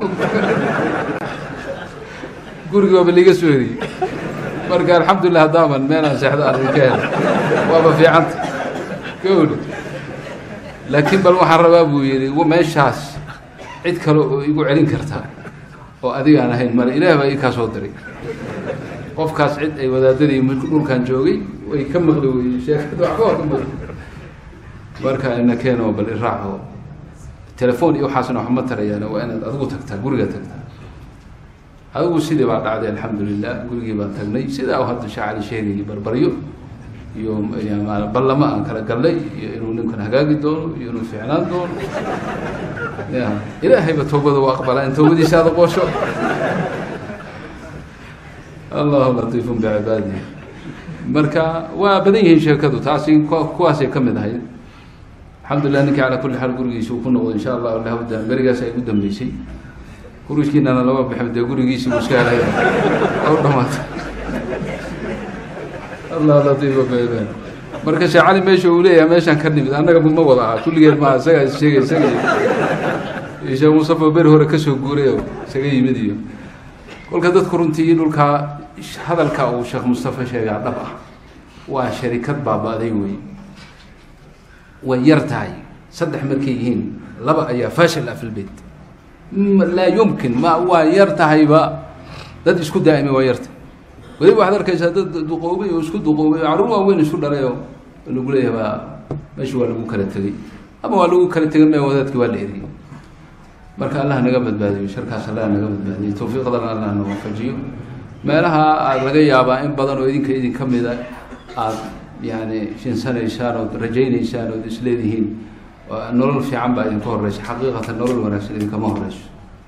gurigi waaba liiga soo heriyey marka alxamdulilah haddaaman meelaan seexdo aan idinka hel waaba fiicanta gawdha laakiin bal waxaan rabaa buu yidhi meeshaas cid kale oo igu celin kartaa oo adigaan ahayn male ilaah baa ii kaa soo diray qofkaas cid ay wadaadadii dhulkan joogay way ka maqli weyey sheekada waxba waa ka maqli marka ina keeno bal iraaco telefoon iyo waxaasna waxma tarayaan waa inaad adigu tagtaa guriga tagtaa adigu sidii baa dhacday alxamdulilah gurigii baan tagnay sidaa u hadda sheekh cali sheegayay barbaryo iyo ballamo aan kala gallay iyo inuu ninkan hagaagi doono iyo inuu ficnaan doono ya ilaahayba toobada u aqbalaa in toobadiisa aada qoosho allahu latiifun bicibaadihi marka waa badan yihiin sheekadu taasi kuwaasay ka mid ahayd alxamdulilah ninka calaa kulli xaal gurigiisa uu ku noqdo insha allah lahawda berigaas ay ugu dambeysay gurigiinana lama bixin dee gurigiisii uu iska helay u dhamaatay allah latiifa bcibaadi marka sheekh cali meesha uu leeyahay meeshaan ka nimid annaga ma wada aha kulligeed maa isagaa is sheegay isaga iyo sheekh mustafa beri hore kasoo guuray oo isaga yimid iyo kolka dadku runtii dhulkaa hadalka uu sheekh mustafa sheegaa dhab ah waa sharikad baaba-day wey way yar tahay saddex markay yihiin laba ayaa fashil ah fi lbeyt laa yumkin ma waa yar tahayba dad isku daa'imay waa yartahay weliba waxaad arkaysaa dad duqoobay oo isku duqoobay oo carruur waaweyn isu dhalay oo lagu leeyahay baa meesha waa lagu kala tegey ama waa lagu kala tegay me wadaadkii waa la eriyey marka allah naga badbaadiyo sharkaas allah naga badbaadiyo tawfiiqdana allah na waafajiyo meelaha aad laga yaabaa in badan oo idinka idin ka mida aada yani shinsanaysaan ood rajaynaysaan ood isleedihiin nolol fiican baa idinka horeysa xaqiiqatan nolol wanaagsan idinkama horeyso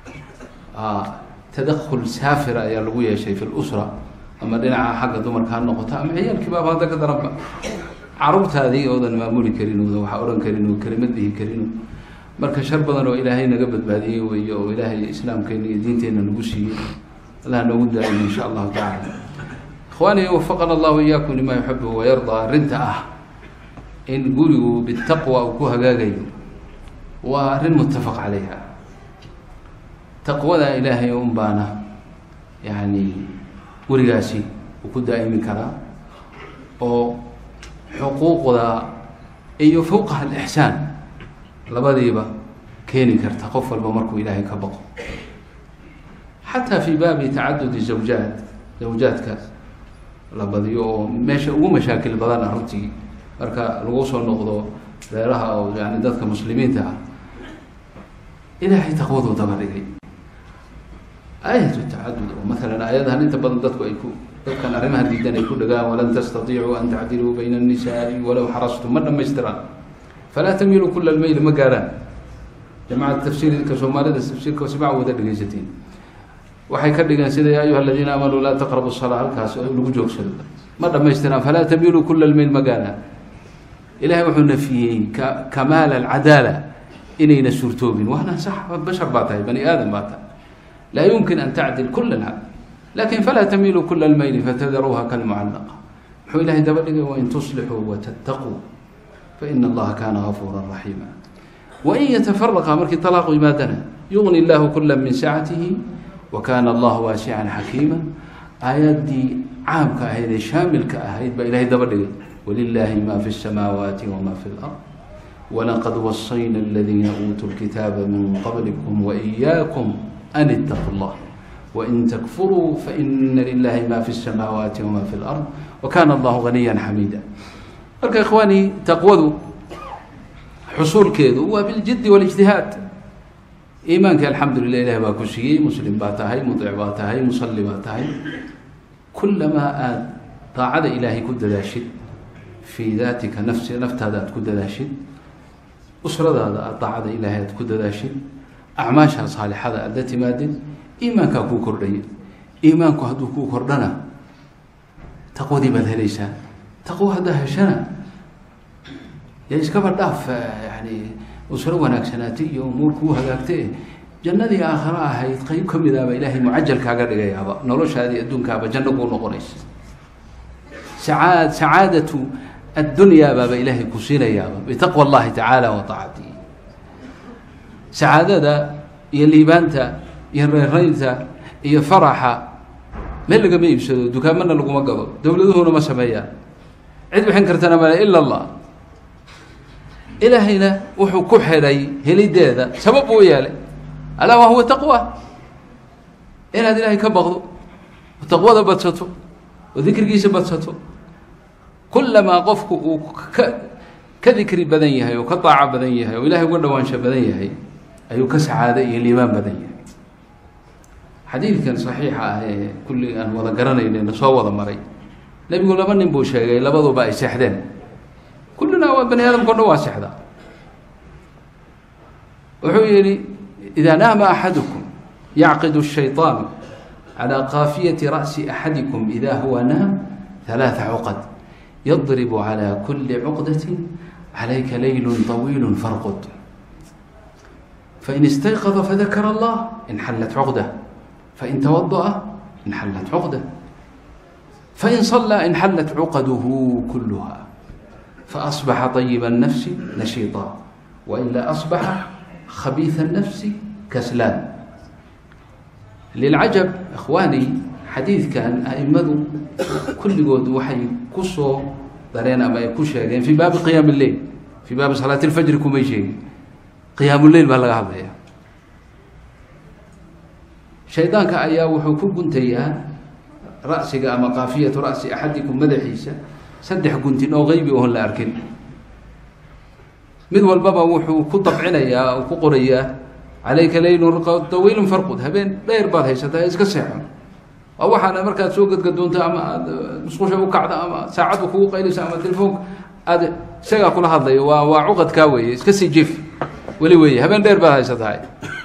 tadakul saafira ayaa lagu yeeshay fi lusra ama dhinaca xagga dumarka ha noqoto ama ciyaalkii baaba hadda ka daranba caruurtaadii oodan maamuli karin oodan waxa odhan karin oo kelimad dhihi karin marka shar badan oo ilaahay naga badbaadiyey weeye oo ilaahay islaamkeena iyo diinteenna nagu siiyey allah noogu daa'imo insha allahu tacala ikhwaani wafaqana allahu iyaakum lima yuxibu wayardaa arrinta ah in gurigu bitaqwa uu ku hagaagayo waa arrin muttafaq calayha taqwada ilaahay un baana yani gurigaasi uu ku daa'imi karaa oo xuquuqda iyo fawqaha alixsaan labadiiba keeni karta qof walba markuu ilaahay ka baqo xataa fi baabi tacadudi zawjaat zawjaadka la badiyo oo meesha ugu mashaakil badan ah runtii marka lagu soo noqdo reeraha oo yani dadka muslimiinta ah ilaahay taqwaduu daba dhigay aayat tacadud oo maalan aayadahan inta badan dadku ay ku dadkan arrimaha diidan ay ku dhagaan walan tastatiicuu an tacdiluu bayna الnisaai walow xarastum ma dhamaystiraan falaa tamiiluu kula lmayl ma gaarhaan jamacada tafsiirka soomaalida tafsiirka sibac wada dhegeysatiin waxay ka dhigeen sida ya ayuha aladiina aamanuu laa taqrabu salaa halkaas lagu joogsado ma dhamaystiraan falaa tamiiluu kula lmayl ma gaarhaan ilahay wuxuu nafiyey ka kamaal alcadaala inayna suurtoobin waana sax bashar baa tahay bani aadam baa tahay laa yumkin an tacdil kula alcadl lakin falaa tamiiluu kula almayli fatadaruuha kalmucallaqa muxuu ilahay daba dhigay wain tuslixuu watattaquu faina allaha kaana gafuura raxiima wain yatafaraqa markii talaaqu yimaadana yugni llahu kula min sacatihi wa kana allahu waasican xakiima aayaddii caamka ahayd ee shaamilka ahayd baa ilahay daba dhigay wlilahi ma fi الsamaawaati wma fi اlأrض walaqad wasayna اladiina uutuu اlkitaaba min qablikum waإiyaakum an اtaquu اllah wain takfuruu faina lilahi ma fi الsamaawaati wma fi اlأrض wakana allahu ganiya xamiida marka ikhwaani taqwadu xusuulkeedu waa biljidi wاlijtihaad iimaanka alxamdu lilah ilah baa ku siiyey muslim baa tahay muطic baa tahay musalli baa tahay kulamaa aada daacada ilaahay ku dadaashid fii daatika nafsi naftaada aada ku dadaashid usradaada aada daacada ilaahay aada ku dadaashid acmaasha saalixada aada la timaadid iimaankaa kuu kordhaya iimaanku hadduu kuu kordhana taqwadii baad helaysaa taqwo haddaa heshana dee iskaba dhaaf yani usro wanaagsanaatay iyo umuur kuu hagaagtay jannadii aakhare ahayd qeyb ka midaaba ilaahay mucajal kaaga dhigayaaba noloshaadii adduunkaaba janno kuu noqonaysa sacaad sacaadatu addunyaa baaba ilaahay ku siinayaaba bitaqwa allahi tacaala wa taacatihi sacaadada iyo liibaanta iyo reeraynta iyo faraxa meel lagama iibsado dukaamana laguma gado dowladuhuna ma sameeyaan cid bixin kartana male ila allah ilaahayna wuxuu ku xidhay helideeda sabab buu u yeelay alaa wa huwa taqwa inaad ilaahay ka baqdo oo taqwada badsato oo dikrigiisa badsato kulamaa qofku uu ka ka dikri badan yahay oo ka daaco badan yahay oo ilahay uga dhawaansho badan yahay ayuu ka sacaado iyo liimaan badan yahay xadiidkan saxiixa ah ee kulli aan wada garanayna soo wada maray nebigu laba nin buu sheegay labaduba ay seexdeen kullina waa bani aadamka o dhan waa seexdaa wuxuu yihi idaa naama axadukum yacqidu الshayطaan calى kaafiyati ra'si axadikum ida huwa naam ثalaaثa cuqad yadrib calى kuli cuqdati calayka layl طawiil farqud fain istayqada fadakara allah inxallat cuqdah fain tawadaأa inxallat cuqdah fain صalىa inxallat cuqaduhu kuluha faأصbaxa طayiba الnafsi nashiiطa wailaa أصbaxa khabiiثa الnafsi kaslaan lilcajab ikhwaani xadiidkan aimadu kulligood waxay ku soo dareen ama ay ku sheegeen fii baabi qiyaam اleyl fii baabi salaat اlfajri kumay sheegin qiyaam leyl baa laga hadlaya shaydaanka ayaa wuxuu ku guntayaa ra'siga ama kaafiyatu ra'si axadikum madaxiisa saddex guntin oo qeybi oon la arkin mid walbaba wuxuu ku dabcinayaa ku qorayaa calayka leylun dawiilun farqud habeen dheer baad haysataa iska seexon waa waxaana markaad soo gadgadoonto ama aada musqusha u kacdo ama saacadba kugu qayleyso ama telefoonka aada isagaa kula hadlayo waa waa cuqadkaa weeye iska sii jif weli weeye habeen dheer baad haysatahay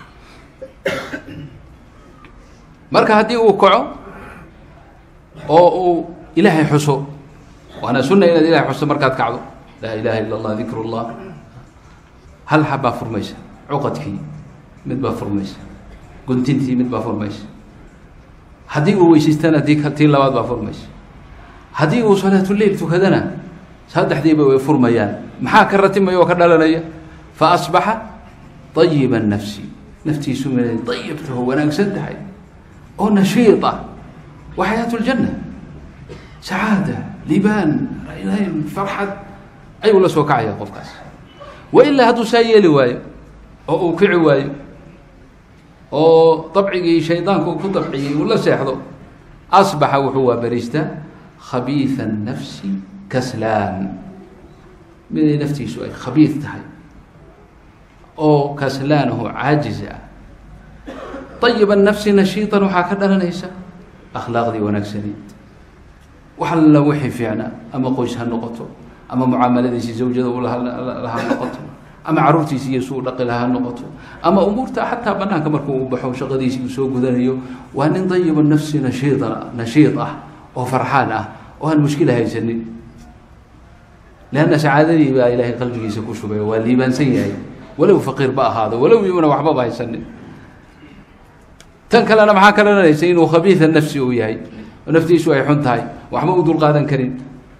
marka haddii uu kaco oo uu ilaahay xuso waana sunna inaad ilahay xuso markaad kacdo laa ilaha illa allah dikru llah hal xabbaa furmaysa cuqadkii mid baa furmaysa guntintii mid baa furmaysa haddii uu weysaystana ti tii labaad baa furmaysa haddii uu salaatuleil tukadana saddexdiiba way furmayaan maxaa ka ratimaya oo ka dhalanaya fa asbaxa ayiba nafsi naftiisu minay ayibtaho wanaagsan tahay oo nashiid ah wa xayaat ljanna sacaada libaan rayrayn farxad ayuu la soo kacaya qofkaas wa ilaa hadduu saa yeeli waayo oo uu kici waayo oo dabcigii shaydaanka uu ku dabciyey uu la seexdo asbaxa wuxuu waabariistaa khabiiثa الnafsi kaslaan miday naftiisu ay khabiid tahay oo kaslaanahu caajiz ah ayiba nafsi nashiiطan waxaa ka dhalanaysa akhlaaqdii wanaagsanayd wax alla wixii fiicnaa ama qoys ha noqoto ama mucaamaladiisii zawjada u laha noqoto ama caruurtiisi iyo suu dhaqi lahaa noqoto ama umuurta xataa banaanka markuu u baxo shaqadiisii uu soo gudanayo waa nin dayiba nafsi nashiida nashiid ah oo farxaan ah oo aan mushkila haysanin leanna sacaadadii baa ilaahay qalbigiisa ku shubay waa liibaansan yahay walow faqiir ba ahaado walow iuna waxbaba haysanin tan kalena maxaa ka dhalanaysa inuu khabiida nafsi uu yahay oo naftiisu ay xun tahay waxba u dulqaadan karin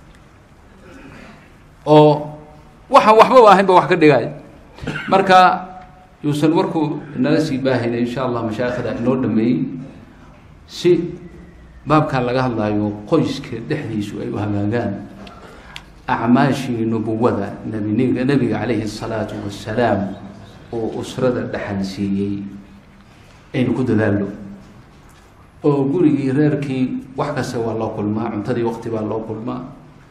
oo waxaan waxbaba ahaynba wax ka dhigay marka yuusan warkuu nala sii baahina insha allah mashaayikhda inoo dhameeyey si baabkan laga hadlaayo qoyska dhexdiisu ay u hagaagaan acmaashii nubuwada nbin nebiga calayhi الsalaatu wasalaam oo usrada dhexal siiyey aynu ku dadaalno oo gurigii reerkii wax kasta waa loo kulmaa cuntadii waqti baa loo kulmaa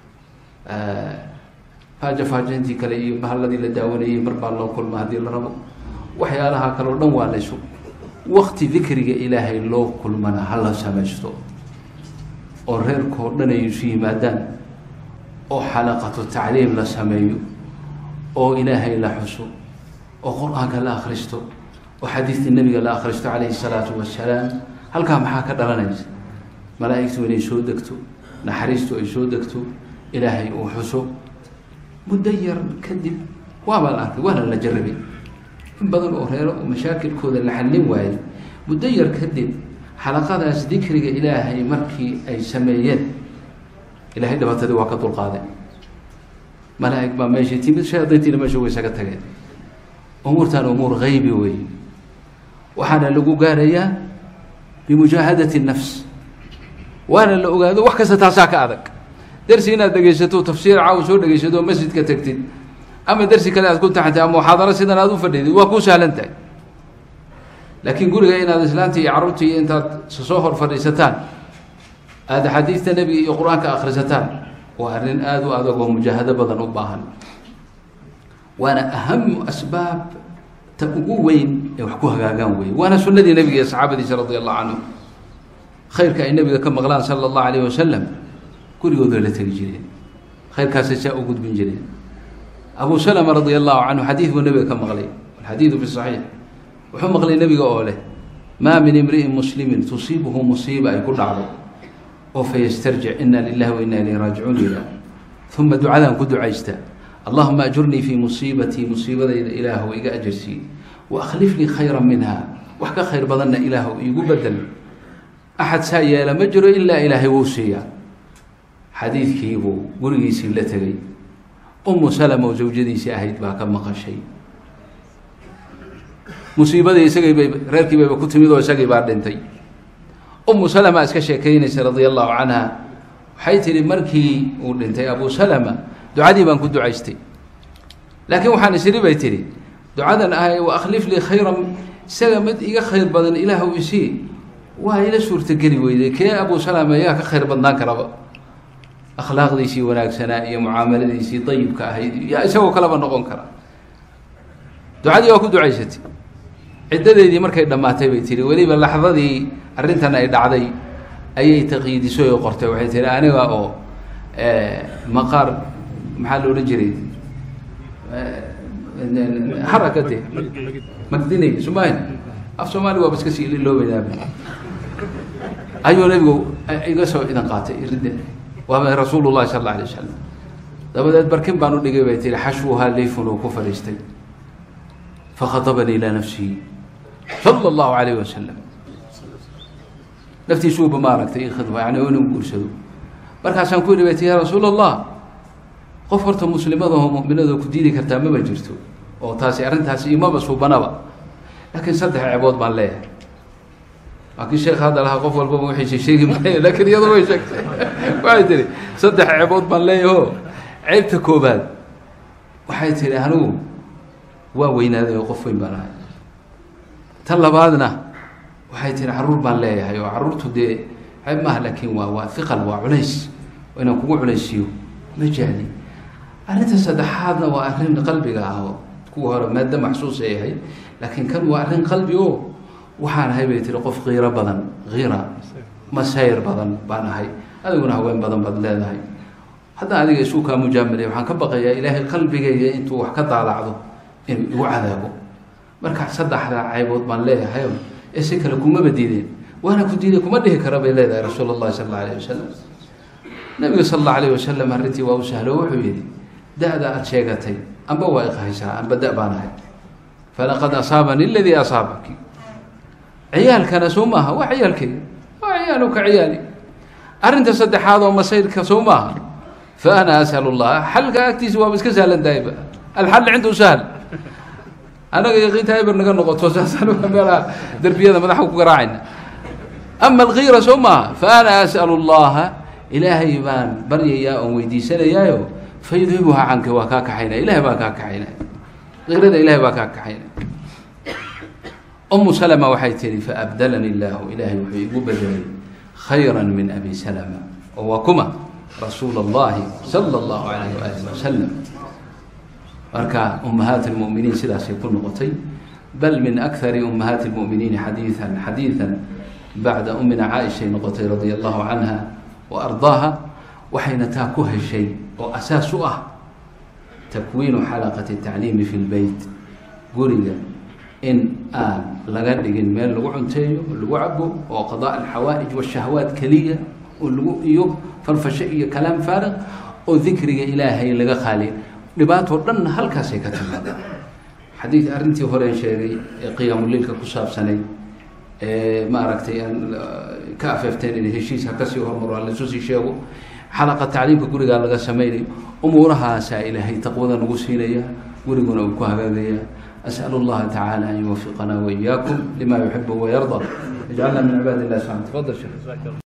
faaja faajaintii kale iyo bahalladii la daawanayey mar baa loo kulmaa haddii la rabo waxyaalaha kale o dhan waa laysu wakti dikriga ilaahay loo kulmana hala samaysto oo reerkao dhan ay isu yimaadaan oo xalaqatu tacliim la sameeyo oo ilaahay la xuso oo qur-aanka la akhristo oo xadiidta nebiga la akhristo calayhi salaatu wasalaam halkaa maxaa ka dhalanaysa malaa-igtu inay soo degto naxariistu ay soo degto ilaahay uu xuso muddo yar kadib waaba la arkay waana la jarabay in badan oo reero oo mashaakilkooda la xallin waayey muddo yar kadib xalaqadaas dikriga ilaahay markii ay sameeyeen ilahay dhibaatadii waa ka dulqaaday malaa-ig baa meeshii timid shayaadiintiina meesha way isaga tageen umuurtan umuur haybi wey waxaana lagu gaarayaa bimujaahadati الnafs waana la ogaado wax kasta taasaa ka adag dersi inaad dhegaysato tafsiir caaw soo dhegaysato oo masjidka tegtid ama dersi kale aad ku taxantay ama muxaadaro sidan aad u fadhidid waa kuu sahlan tahay laakiin guriga inaad islaanta iyo carruurta iyo intaad soo hor fadhiisataan aada axaadiista nebiga iyo qur-aanka akhrisataan waa arrin aada u adag oo mujaahado badan u baahan waana ahamu asbaab ta ugu weyn ee wax ku hagaagaan weeye waana sunnadii nebiga iyo saxaabadiisa radi allahu canhum khayrka ay nebiga ka maqlaan sala allahu alayh wasalam gurigooda la tegi jireen khayrkaasay saa u gudbin jireen abu salama radia allahu canhu xadiid buu nebiga ka maqlay alxadiidu fi saxiix wuxuu maqlay nebiga oo leh maa min imri'in muslimin tusiibuhu musiiba ay ku dhacdo oo fayastarjic ina lilahi wa ina ilayhi raajicuun yidhaah uma ducadan ku ducaysta allahuma ajurnii fii musiibatii musiibadayda ilaahu iga ajarsii wa akhlif lii khayra minha wax ka khayr badanna ilaahu iigu bedel axad saa yeela ma jiro ilaa ilaahay wuu siiyaa xadiidkiibuu gurigiisii la tegay umu salama oo zawjadiisii ahayd baa ka maqashay musiibadii isagii bay reerkii bayba ku timid oo isagii baa dhintay umu salama iska sheekeynaysa radia allahu canha waxay tihi markii uu dhintay abu salama ducadii baan ku ducaystay laakiin waxaan isiri bay tihi ducadan ahay wa akhlif lii khayran isaga mid iga khayr badan ilaahw isii waa ila suurtageli weyday kee abu salama yaa ka khayr badnaan karaba akhlaaqdiisii wanaagsanaa iyo mucaamaladiisii dayibka ahayd yaa isagoo kaleba noqon kara ducadii waa ku ducaysatay ciddadeedii markay dhammaatay bay tihi weliba laxdadii arrintan ay dhacday ayay taqiidisay oo qortay waxay tihi aniga oo maqaar maxaa la odhan jiray harakade magdinay somaali af soomaaliga waaba iska sii iloobaynaaba ayuu nabigu iga soo idan qaatay ridda waaba rasuulu llahi sala alla alay wasalam dabadeed barkin baan u dhigay bay tihi xashwuhaa leyfun uu ku fadhiistay fakhatabanii ilaa nafsihi sala allahu alayh wasalam naftiisuuba maaragtay ikhidba yani inuu guursado markaasaan ku yihi bay tii ya rasuul allah qof horta muslimadahoo mu'minadoo ku diidi kartaa maba jirto oo taasi arrintaasi imaba suubanaba laakiin saddex ceebood baan leeyahay waa kii sheekh hadda lahaa qof walbaba wixiisa sheegi maayo laakiin iyado way sheegtay waxay tihi saddex ceebood baan leeyaho ceebta koobaad waxay tihi anigu waa weynaaday oo qof weyn baan ahay tan labaadna waxay tihi carruur baan leeyahay oo carruurtu dee ceeb maaha laakiin waa waa hiqal waa culays oo inaan kugu culaysiiyo ma jahli arrinta saddexaadna waa arrin qalbiga ah oo kuwa hore maada maxsuus ay ahay laakiin kan waa arrin qalbi o waxaan ahay bay tihi qof kiiro badan kiira masayr badan baan ahay adiguna haween badan baad leedahay haddaan adiga isu kaa mujaamilay waxaan ka baqayaa ilaahay qalbigayga intuu wax ka daalacdo inuu igu cadaabo marka saddexdaa caybood baan leeyahayo ee si kale kumaba diideen waana ku diiday kuma dhihi kara bay leedahay rasuul اllahi sal اlla alayh wasalam nabiga sal اllau alayh wasalam arrintii waa u sahlo wuxuu yihi da-da aada sheegatay amba waa iqahaysaa amba da- baan ahay falaqad asaabani aladii asaabaki ciyaalkana soo maaha waa ciyaalkeyga waa ciyaaluka ciyaali arrinta saddexaad oo masayrka soo maaha fa ana as'al اllah xalka agtiisa waaba iska sahlan tahayba alxal cindu sahl annaga yaqiinta eber naga noqoto saasaan meelaha derbiyada madaxa ku garaacayna ama alkiira soo maaha fa ana as'al اllaha ilaahay baan baryayaa oon weydiisanayaayo fayudhibuha canka waa kaa kaxaynaya ilahay baa kaa kaxaynaya kiirada ilahay baa kaa kaxaynaya umu salma waxay tihi faabdalani illaahu ilaahay wuxuu igu bedelay khayra min abi salma oo waa kuma rasuul اllahi sala اllahu alayh waalih wasalam marka ummahaat اlmu'miniin sidaasay ku noqotay bal min akari ummahaati اlmu'miniin xadiian xadiidan bacda umina caaishay noqotay radia allahu canha wa ardaaha waxayna taa ku heshay oo asaas u ah takwiinu xalaqati tacliimi fi lbeyt guriga in aan laga dhigin meel lagu cunteeyo lagu cabo oo qadaa alxawaa'ij washahwaat keliya oo lagu iyo farfasho iyo kalaam faariq oo dikriga ilaahay laga qaaliy dhibaatoo dhan halkaasay ka timaada xadiid arrintii horeen sheegay ee qiyaamuleilka ku saabsanay ee maaragtay aan ka afeefteen in heshiis ha kasii hormaro ha laysu sii sheego xalaqa tacliimka gurigaa laga sameynayo umuurahaasaa ilaahay taqwada nagu siinaya guriguna uu ku hagaagaya أسأل الله تعالى أن يوفقنا وإياكم لما يحب ويرضى اجعلنا من عباد الله سبحانه تفضل شيخ